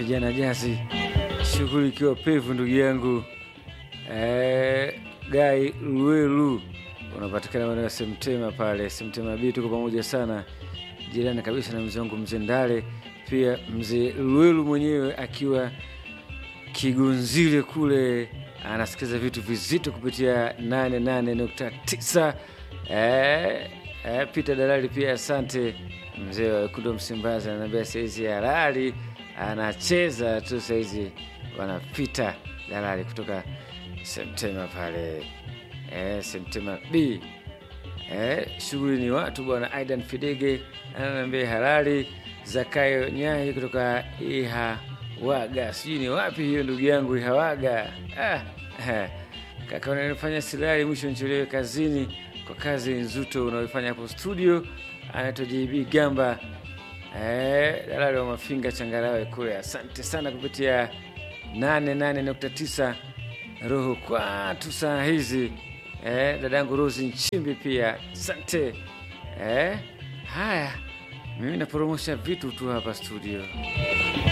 vijana jazi, shughuli ikiwa pevu, ndugu yangu eh, Gai Lwelu unapatikana maeneo ya Semtema pale Semtema B, tuko pamoja sana, jirani kabisa na mzee wangu mzee Ndale, pia mzee Lwelu mwenyewe akiwa Kigunzile kule anasikiza vitu vizito kupitia 88.9. Eh, eh, Peter Dalali pia asante. Mzee wa Wekundu wa Msimbazi ananiambia saizi halali anacheza tu saizi, wanapita Dalali kutoka Septema pale eh, Septema B. Eh, shughuli ni watu bwana. Aidan Fidege ananiambia halali. Zakayo Nyai kutoka Iha waga sijui ni wapi hiyo ndugu yangu Ihawaga. Ah, eh. Kaka unanifanya silali mwisho nichelewe kazini kwa kazi nzuto unaoifanya hapo studio. Anaitwa JB Gamba eh, dalali wa Mafinga Changarawe kule. Asante sana kupitia 88.9 roho kwatu saa hizi eh, dadangu Rosi Nchimbi pia asante eh. Haya, mimi naporomosha vitu tu hapa studio.